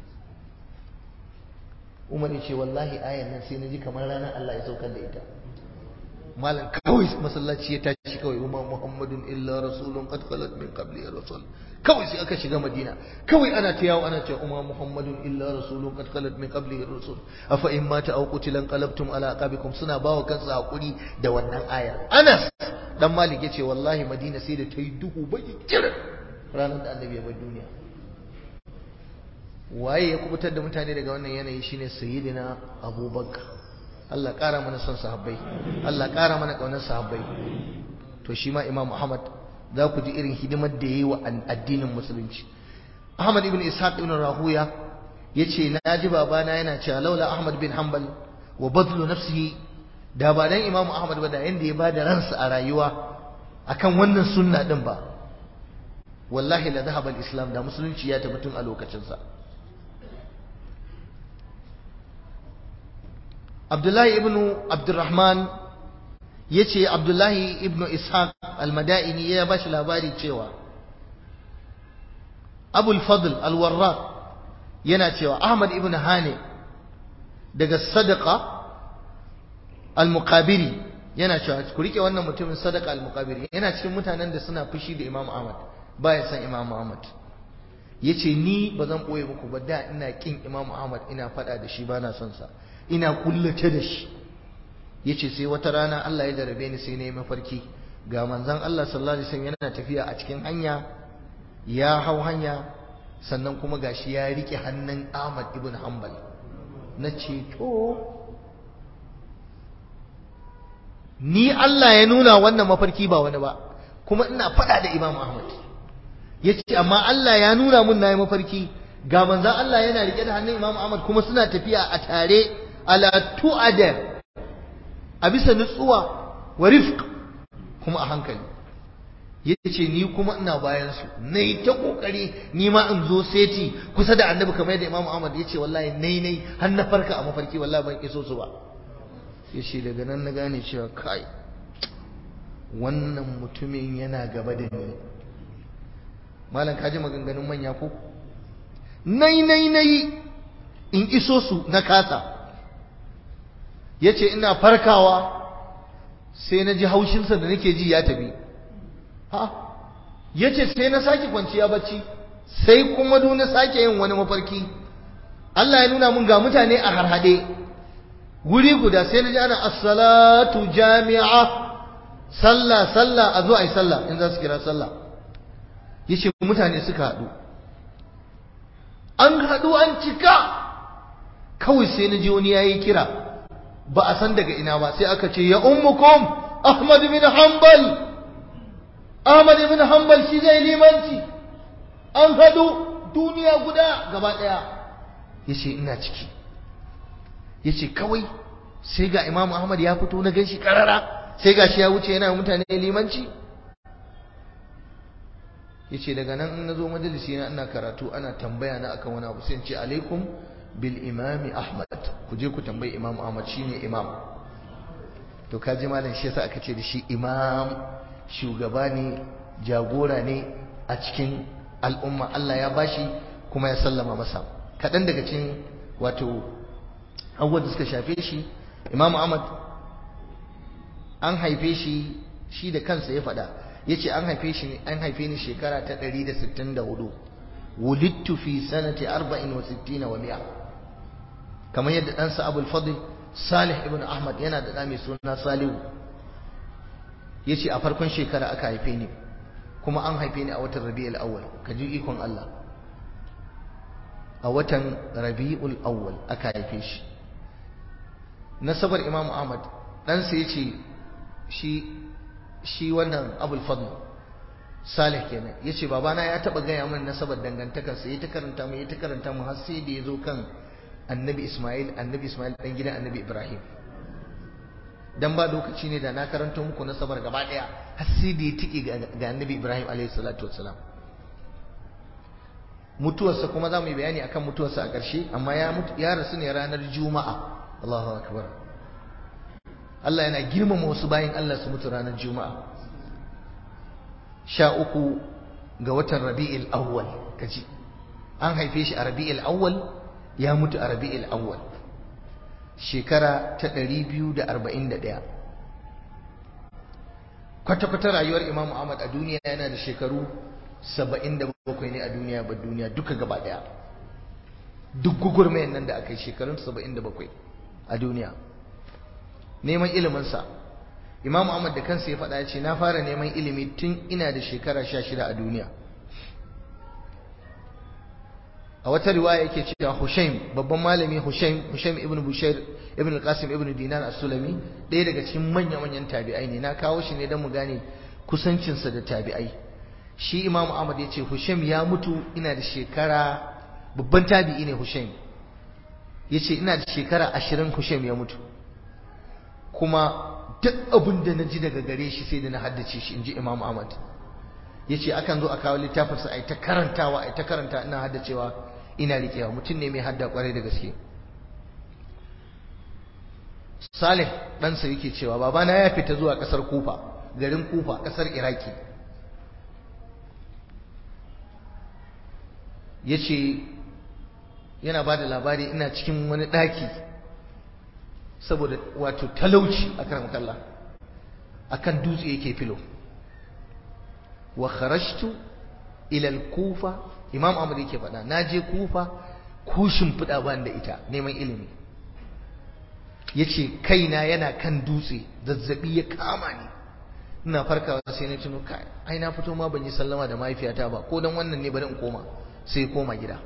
Umar ya ce wallahi ayan nan sai na ji kamar ranar Allah ya saukar da ita malam kawai masallaci ya tashi kawai umma muhammadun illa rasulun qad khalat min qabli rasul kawai sai aka shiga madina kawai ana ta yawo ana cewa umma muhammadun illa rasulun qad khalat min qabli rasul afa in mata aw qutilan qalabtum ala aqabikum suna bawa kansu hakuri da wannan aya anas dan malik yace wallahi madina sai da ta yi duhu baki kirin ranar da annabi ya bar duniya waye ya kubutar da mutane daga wannan yanayi shine sayyidina abubakar Allah ƙara mana son sahabbai Allah ƙara mana ƙaunar sahabbai to shi ma Imam Ahmad za ku ji irin hidimar da yayi wa addinin musulunci Ahmad ibn Ishaq ibn Rahuya yace na ji babana yana cewa laula Ahmad bin Hanbal wa badlu nafsihi da ba dan Imam Ahmad ba da yanda ya bada ransa a rayuwa akan wannan sunna din ba wallahi la dhahaba al-islam da musulunci ya tabbatun a lokacin sa Abdullahi ibn Abdurrahman ya ce Abdullahi ibn Ishaq al-Mada'ini ya ba shi labari cewa Abul Fadl al-Warraq yana cewa Ahmad ibn Hane daga Sadaqa al-Muqabiri yana cewa ku rike wannan mutumin Sadaqa al-Muqabiri yana cikin mutanen da suna fushi da Imam Ahmad baya san Imam Ahmad yace ni ba zan boye muku ba da ina kin Imam Ahmad ina fada da shi bana son sa ina kullace da shi yace sai wata rana Allah ya jarabe ni sai na yi mafarki ga manzon Allah sallallahu alaihi wasallam yana tafiya a cikin hanya ya hau hanya sannan kuma gashi ya rike hannun Ahmad ibn Hanbal na ce to ni Allah ya nuna wannan mafarki ba wani ba kuma ina faɗa da Imam Ahmad yace amma Allah ya nuna mun nayi mafarki ga manzon Allah yana rike da hannun Imam Ahmad kuma suna tafiya a tare ala tu'ada a bisa nutsuwa wa rifq kuma a hankali yace ni kuma ina bayan su nayi ta kokari ni ma in zo seti kusa da annabi kamar yadda Imam Ahmad yace wallahi nai nai har na farka a mafarki wallahi ban iso su ba yace daga nan na gane cewa kai wannan mutumin yana gaba da ni malam kaji maganganun manya ko nai nai nai in iso su na kasa yace ina farkawa sai na ji haushinsa da nake ji ya tafi ha yace sai na sake kwanciya bacci sai kuma du na sake yin wani mafarki Allah ya nuna mun ga mutane a harhade guri guda sai na ji ana as-salatu jami'a sallah sallah a zo ai sallah in za su kira sallah yace mutane suka haɗu an haɗu an cika kawai sai na ji wani yayi kira ba a san daga ina ba sai aka ce ya ummukum Ahmad bin Hanbal Ahmad bin Hanbal shi zai limanci an hadu duniya guda gaba daya yace ina ciki yace kawai sai ga Imam Ahmad ya fito na ganshi karara sai gashi ya wuce yana mutane limanci yace daga nan in nazo majalisi na ina karatu ana tambaya na akan wani abu sai in ce alaikum bil imami ahmad ku je ku tambayi imam ahmad shine imam to kaji malam shi yasa aka ce da shi imam shugaba ne jagora ne a cikin al'umma Allah ya bashi kuma ya sallama masa kaɗan daga cikin wato abubuwan da suka shafe shi Imam Ahmad an haife shi shi da kansa ya faɗa yace an haife shi an haife ni shekara ta 164 wulidtu fi sanati 64 wa 100 kamar yadda ɗansa Abul Fadl Salih ibn Ahmad yana da ɗa mai suna Salihu yace a farkon shekara aka haife ni kuma an haife ni a watan Rabiul Awwal kaji ikon Allah a watan Rabiul Awwal aka haife shi nasabar Imam Ahmad ɗansa yace shi shi wannan Abul Fadl Salih kenan yace babana ya taba gaya min nasabar dangantakar sa yayi ta karanta mu yayi ta karanta mu har sai da yazo kan Annabi Ismail Annabi Ismail dan gidan Annabi Ibrahim dan ba lokaci ne da na karanto muku nasabar gaba daya har sai da ya tike ga Annabi Ibrahim alaihi salatu wassalam mutuwarsa kuma za mu yi bayani akan mutuwarsa a ƙarshe amma ya mutu ya rasu ne ranar Juma'a Allahu akbar Allah yana girmama wasu bayan Allah su mutu ranar Juma'a sha uku ga watan Rabi'il Awwal kaji an haife shi a Rabi'il Awwal ya mutu a Rabi'il Awwal shekara ta 241 kwata-kwata rayuwar Imam Ahmad a duniya yana da shekaru 77 ne a duniya ba duniya duka gaba daya duk gugurmayan nan da aka yi shekarun 77 a duniya neman iliminsa Imam Ahmad da kansa ya faɗa ya ce na fara neman ilimi tun ina da shekara 16 a duniya a wata riwaya yake cewa Hushaim babban malami Hushaim Hushaim ibn Bushair ibn al-Qasim ibn Dinar as-Sulami ɗaya daga cikin manya-manyan tabi'ai ne na kawo shi ne don mu gane kusancinsa da tabi'ai shi Imam Ahmad ya ce Hushaim ya mutu ina da shekara babban tabi'i ne Hushaim ya ce ina da shekara ashirin Hushaim ya mutu kuma duk abin da na ji daga gare shi sai da na haddace shi in ji Imam Ahmad ya ce akan zo a kawo littafinsa a yi ta karantawa a yi ta karanta ina haddacewa ina riƙewa mutum ne mai hadda kwarai da gaske Salih ɗansa yake cewa babana ya fita zuwa ƙasar Kufa garin Kufa ƙasar Iraki ya ce yana ba da labari ina cikin wani ɗaki saboda wato talauci a kan kalla a kan dutse yake filo wa kharashtu ilal kufa imam ahmad yake faɗa na je kufa ko shimfiɗa ban da ita neman ilimi ya ce kaina yana kan dutse zazzabi ya kama ni ina farkawa sai na tuno kai ai na fito ma ban yi sallama da mahaifiyata ba ko dan wannan ne bari in koma sai koma gida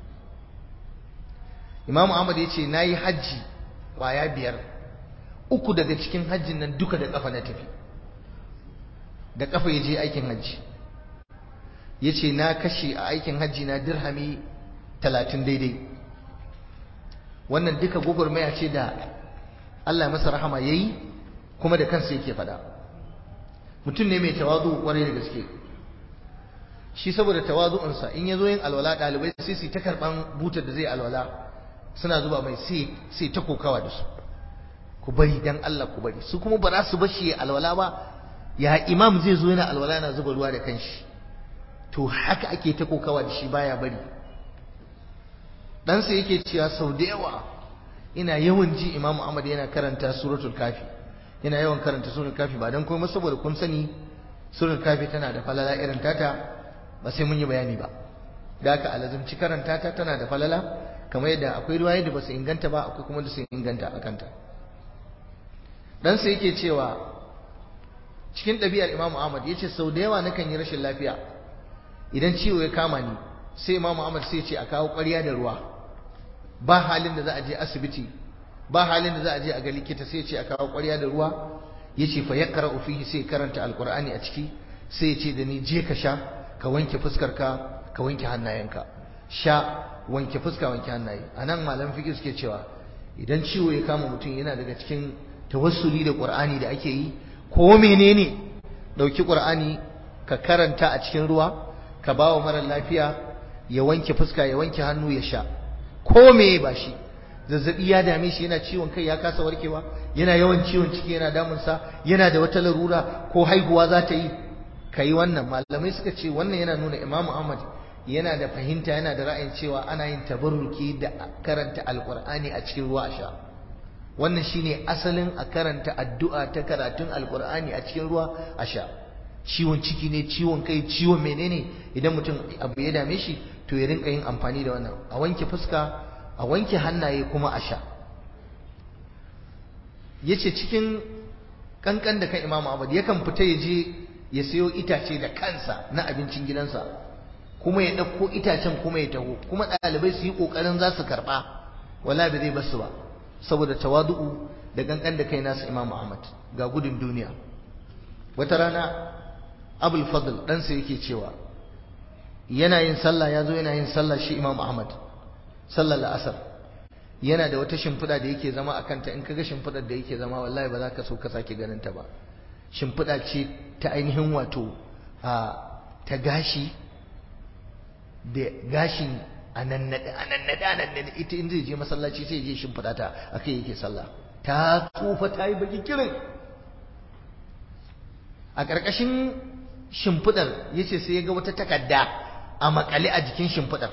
Imam Ahmad ya ce na yi hajji kwaya biyar uku daga cikin hajjin nan duka da kafa na tafi da kafa ya je aikin hajji ya ce na kashe a aikin hajji na dirhami talatin daidai wannan duka gwagwarmaya ce da Allah masa rahama ya yi kuma da kansa yake faɗa mutum ne mai tawazu kwarai da gaske shi saboda tawazu'unsa in yazo yin alwala dalibai sai su ta karban butar da zai alwala suna zuba mai sai sai ta kokawa da su ku bari dan Allah ku bari su kuma ba za su bashi alwala ba ya imam zai zo yana alwala yana zuba ruwa da kanshi to haka ake ta kokawa da shi baya bari dan sai yake cewa sau da yawa ina yawan ji imam Ahmad yana karanta suratul kafi yana yawan karanta suratul kafi ba dan komai saboda kun sani suratul kafi tana da falala irin tata ba sai mun yi bayani ba da haka alazumci karanta ta tana da falala kamar yadda akwai ruwaye da ba su inganta ba akwai kuma da su inganta a kanta dan sai yake cewa cikin ɗabi'ar Imam Ahmad yace sau da yawa nakan yi rashin lafiya idan ciwo ya kama ni sai Imam Ahmad sai ce a kawo ƙwarya da ruwa ba halin da za a je asibiti ba halin da za a je a ga likita sai ce a kawo ƙwarya da ruwa yace fa yaqra'u fihi sai karanta alqur'ani a ciki sai ya ce da ni je ka sha ka wanke fuskarka ka wanke hannayenka sha wanke fuska wanke hannaye anan malam fiqh suke cewa idan ciwo ya kama mutum yana daga cikin tawassuli da qur'ani da ake yi ko menene dauki qur'ani ka karanta a cikin ruwa ka bawa mara lafiya ya wanke fuska ya wanke hannu ya sha ko me ba shi zazzabi ya dame shi yana ciwon kai ya kasa warkewa yana yawan ciwon ciki yana damunsa yana da wata larura ko haihuwa za ta yi kai wannan malamai suka ce wannan yana nuna Imam Ahmad yana da fahimta yana da ra'ayin cewa ana yin tabarruki da karanta alqur'ani a cikin ruwa a sha wannan shine asalin a karanta addu'a ta karatun alqur'ani a cikin ruwa a sha ciwon ciki ne ciwon kai ciwon menene idan mutum abu ya dame shi to ya rinka yin amfani da wannan a wanke fuska a wanke hannaye kuma a sha yace cikin kankan da kan Imam Ahmad yakan fita ya je ya sayo itace da kansa na abincin gidansa kuma ya ɗauko itacen kuma ya taho kuma ɗalibai su yi ƙoƙarin za su karɓa wala ba zai basu ba saboda tawadu'u da kankan da kai nasu Imam Ahmad ga gudun duniya wata rana Abul Fadl ɗansa yake cewa yana yin sallah ya zo yana yin sallah shi Imam Ahmad sallar la'asar yana da wata shimfiɗa da yake zama a kanta in kaga shimfiɗar da yake zama wallahi ba za ka so ka sake ganin ta ba shimfiɗa ce ta ainihin wato a ta gashi da gashin a nannaɗe a nannaɗe a nannaɗe ita in zai je masallaci sai je shimfiɗa ta a kai yake sallah ta tsufa ta yi baki kirin a ƙarƙashin shimfiɗar ya ce sai ya ga wata takarda a makale a jikin shimfiɗar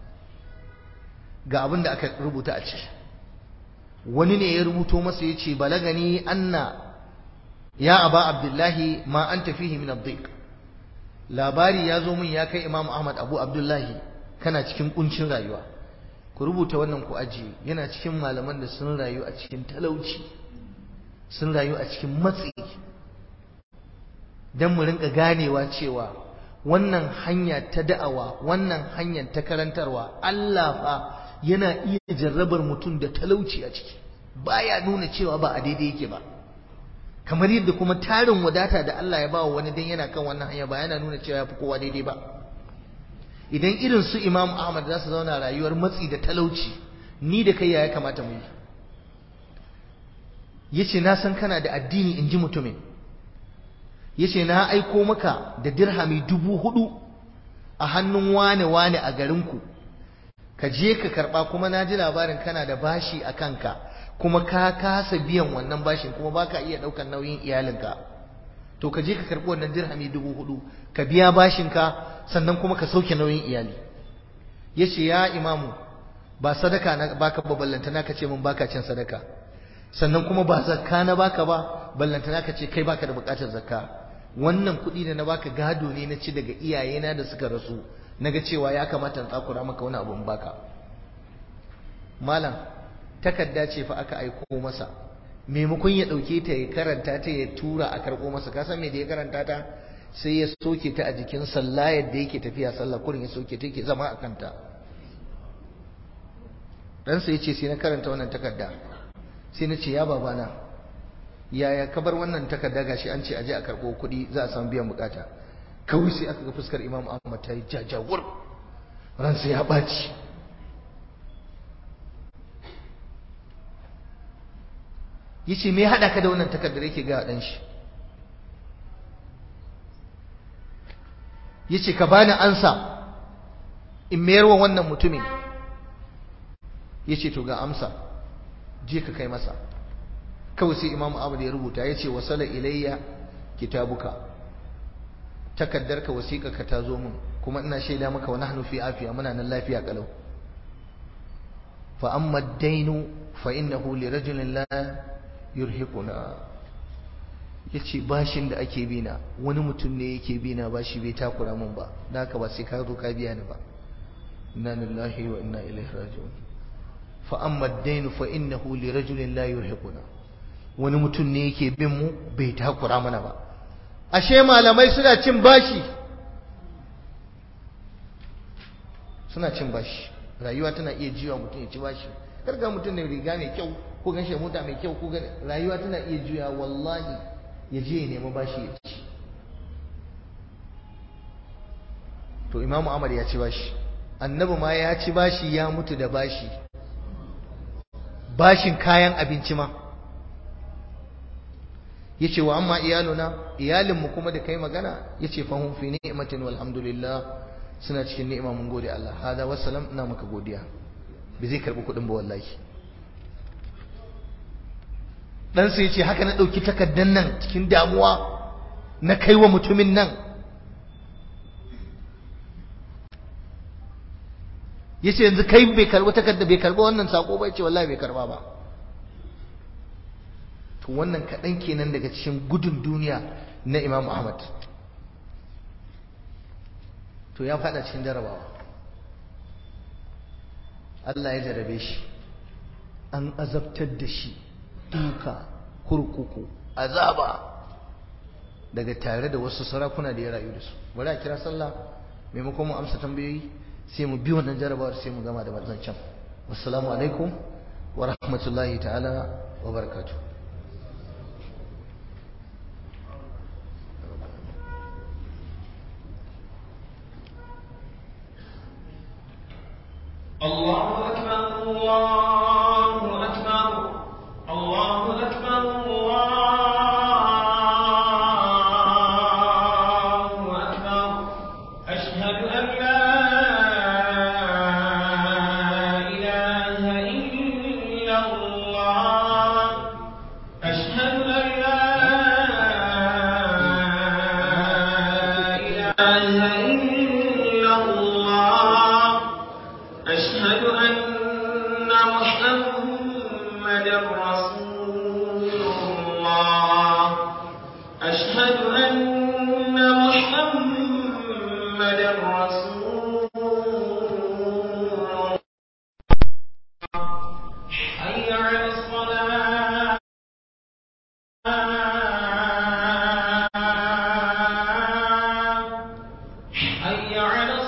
ga abin da aka rubuta a ciki wani ne ya rubuto masa ya ce balagani anna ya aba abdullahi ma an tafihi min addiq labari ya zo min ya kai imam ahmad abu abdullahi kana cikin kuncin rayuwa ku rubuta wannan ku ajiye yana cikin malaman da sun rayu a cikin talauci sun rayu a cikin matsi don mu rinka ganewa cewa wannan hanya ta da'awa wannan hanyar ta karantarwa Allah fa yana iya jarrabar mutum da talauci a ciki baya nuna cewa ba a daidai yake ba kamar yadda kuma tarin wadata da Allah ya bawa wani dan yana kan wannan hanya ba yana nuna cewa ya fi kowa daidai ba idan irin su Imam Ahmad za su zauna rayuwar matsi da talauci ni da kai ya kamata mu yi yace na san kana da addini in ji mutumin yace na aiko maka da dirhami dubu hudu a hannun wane wane a garinku ka je ka karba kuma na ji labarin kana da bashi a kanka kuma ka kasa biyan wannan bashin kuma baka iya daukan nauyin iyalinka to ka je ka karbi wannan dirhami dubu hudu ka biya bashinka sannan kuma ka sauke nauyin iyali yace ya imamu ba sadaka na baka ba ballantana ka ce mun baka cin sadaka sannan kuma ba zakka na baka ba ballantana ka ce kai baka da bukatar zakka wannan kuɗi da na baka gado ne na ci daga iyayena da suka rasu naga cewa ya kamata in tsakura maka wani abu in baka malam takarda ce fa aka aiko masa maimakon ya ɗauke ta ya karanta ta ya tura a karɓo masa ka san me da ya karanta ta sai ya soke ta a jikin sallayar da yake tafiya sallah kurin ya soke ta yake zama a kanta ɗansa ya ce sai na karanta wannan takarda sai na ce ya babana yaya ka bar wannan takarda gashi an ce aje a karɓo kuɗi za a samu biyan bukata kawai sai aka ga fuskar imam ahmad ta yi jajawur ransa ya ɓaci ya ce me haɗa ka da wannan takardar yake ga ɗan shi ya ce ka bani ansa in mayar wa wannan mutumin ya ce to ga amsa je ka kai masa kawai sai imam ahmad ya rubuta ya ce wasala ilayya kitabuka takaddarka wasiƙarka ta zo min kuma ina shaida maka wa nahnu fi afiya muna nan lafiya kalau fa amma ad-dainu fa innahu li rajulin la yurhiquna yace bashin da ake bina wani mutum ne yake bina bashi bai takura min ba dan haka ba sai ka zo ka biya ni ba inna lillahi wa inna ilaihi raji'un fa amma ad-dainu fa innahu li rajulin la yurhiquna wani mutum ne yake bin mu bai takura mana ba ashe malamai suna cin bashi suna cin bashi rayuwa tana iya jiwa mutum ya ci bashi karga mutum da riga mai kyau ko gan mota mai kyau ko rayuwa tana iya juya wallahi ya je ya nemi bashi ya ci to imamu Ahmad ya ci bashi annabi ma ya ci bashi ya mutu da bashi bashin kayan abinci ma yace wa amma iyaluna iyalinmu kuma da kai magana yace fa hum fi ni'matin walhamdulillah suna cikin ni'ima mun gode Allah hada wassalam ina maka godiya bai zai karbi kudin ba wallahi dan sai yace haka na dauki takaddan nan cikin damuwa na kai wa mutumin nan yace yanzu kai bai karbi takarda bai karbi wannan sako ba yace wallahi bai karba ba to wannan kaɗan kenan daga cikin gudun duniya na Imam Ahmad to ya faɗa cikin jarabawa Allah ya jarabe shi an azabtar da shi duka kurkuku azaba daga tare da wasu sarakuna da ya rayu da su bari a kira sallah maimakon mu amsa tambayoyi sai mu bi wannan jarabawar sai mu gama da can wassalamu alaikum wa rahmatullahi ta'ala wa barakatuh الله أكبر الله أكبر الله أكبر الله أكبر أشهد أن لا إله إلا الله أشهد أن لا إله إلا الله أشهد أن محمدا رسول الله أشهد أن محمدا رسول